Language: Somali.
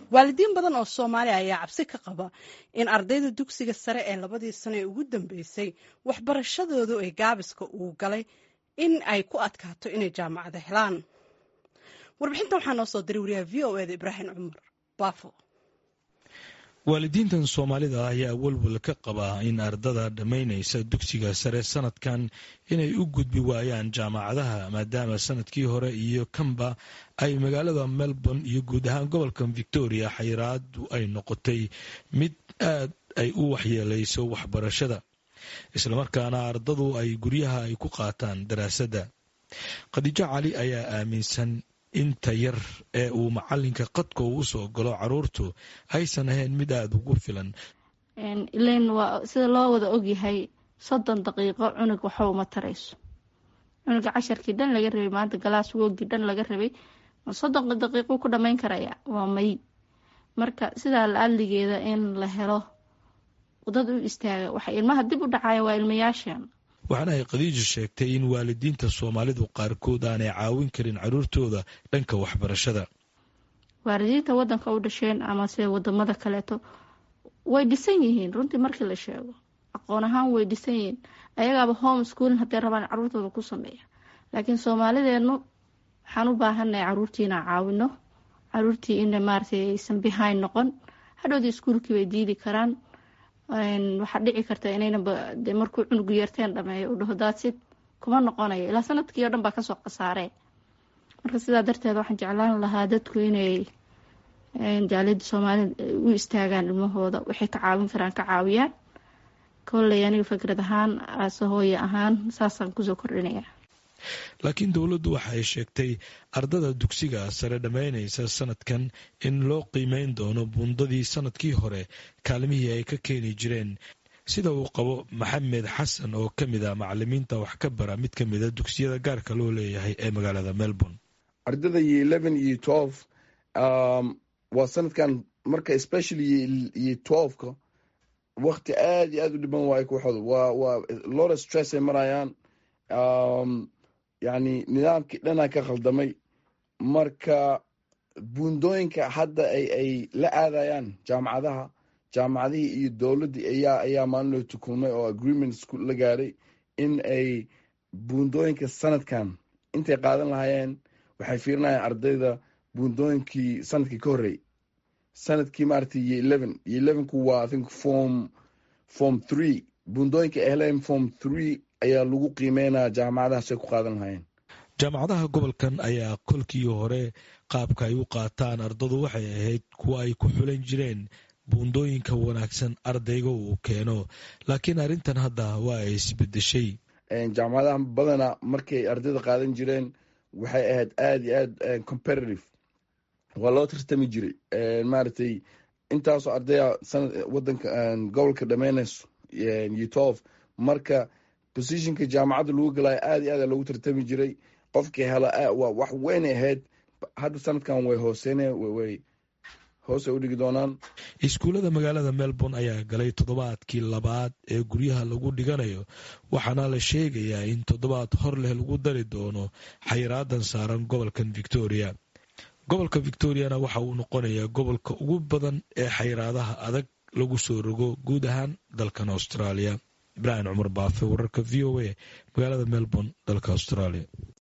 waalidiin badan oo soomaaliya ayaa cabsi ka qaba in ardayda dugsiga sare ee labadii sano ee ugu dambeysay waxbarashadoodu ay gaabiska uu galay in ay ku adkaato inay jaamacada helaan warbixintan waxaa noo soo diray wariyaha v o eda ibraahim cumar baafo waalidiintan soomaalida ayaa walwal ka qaba in ardada dhammaynaysa dugsiga sare sanadkan inay u gudbi waayaan jaamacadaha maadaama sanadkii hore iyo kanba ay magaalada melbourne iyo guud ahaan gobolka victoria xayiraadu ay noqotay mid aad ay u waxyeelayso waxbarashada islamarkaana ardadu ay guryaha ay ku qaataan daraasadda khadiijo cali ayaa aaminsan inta yar ee uu macalinka qadka uu usoo galo caruurtu aysan ahayn mid aada ugu filan ilan waa sida loo wada ogyahay soddon daqiiqo cunug waxa uma tarayso cunuga casharkii dhan laga rabay maanta galaas woogii dhan laga rabay soddon daqiiqo ku dhamayn karaya waa may marka sidaa la adligeeda in la helo dad u istaaga waxa ilmaha dib u dhacaya waa ilmayaashan waxaana ay khadiija sheegtay in waalidiinta soomaalidu qaarkood aanay caawin karin caruurtooda dhanka waxbarashada waalidiinta wadanka u dhasheen ama sida wadamada kaleeto way dhisan yihiin runtii markii la sheego aqoon ahaan way dhisan yihiin ayagaaba home schoolin hadday rabaan caruurtooda ku sameeya laakiin soomaalideenu waxaan u baahanay caruurtii inaan caawino caruurtii in maaragtay aysan behind noqon hadhowdii iskuulkii bay diidi karaan waxaa dhici karta inayna markuu cunugu yeerteen dhameeyo u dhaho daadsid kuma noqonayo ilaa sanadkii o dhan baa kasoo khasaaree marka sidaa darteed waxaan jeclaan lahaa dadku inay jaaliyada soomaalida u istaagaan ilmahooda waxay ka caawin karaan ka caawiyaan kolley aniga fikrad ahaan aase hooye ahaan saasaan kusoo kordhinaya laakiin dowladdu waxa ay sheegtay ardada dugsiga sare dhammaynaysa sanadkan in loo qiimeyn doono buundadii sanadkii hore kaalmihii ay ka keeni jireen sida uu qabo maxamed xasan oo ka mid a macalimiinta wax ka bara mid ka mida dugsiyada gaarka loo leeyahay ee magaalada melbourne ardada iyo eleven iyo twelve waa sanadkan marka especially iyo twelveka wakti aad iyo aad u dhiban waayo kooxooda waa waa lora stress ay marayaan yacni nidaamkii dhanaa ka khaldamay marka buundooyinka hadda ay ay la aadayaan jaamacadaha jaamacadihii iyo dowladdii ayaa ayaa maalinloo tukulmay oo agreement la gaaray in ay buundooyinka sanadkan intay qaadan lahaayeen waxay fiirinayaan ardayda buundooyinkii sanadkii ka horreey sanadkii maaragtay iyo eleven iyo elevenku waa i think form form three buundooyinka ay heleen form three ayaa lagu qiimeynaya jaamacadahaas ay ku qaadan lahaayeen jaamacadaha gobolkan ayaa kolkii hore qaabka ay u qaataan ardadu waxay ahayd kuwa ay ku xulan jireen buundooyinka wanaagsan ardayga uu keeno laakiin arrintan hadda waa ay isbedeshay jaamacadaha badana markay ardayda qaadan jireen waxay ahayd aada iyo aad competitive waa loo tartami jiray maaragtay intaasoo ardaya sanad wadanka gobolka dhamaynayso iyo twelve marka positionka jaamacadda lagu galaayo aad iyo aad loogu tartami jiray qofkii hela waa wax weynay ahayd hadda sanadkan way hooseynaya way hoos ay u dhigi doonaan iskuullada magaalada melbourne ayaa galay toddobaadkii labaad ee guryaha lagu dhiganayo waxaana la sheegayaa in toddobaad hor leh lagu dari doono xayraadan saaran gobolkan victoria gobolka victoriana waxa uu noqonayaa gobolka ugu badan ee xayraadaha adag lagu soo rogo guud ahaan dalkan australia ibraahim cumar baafe wararka v o a magaalada melbourne dalka australia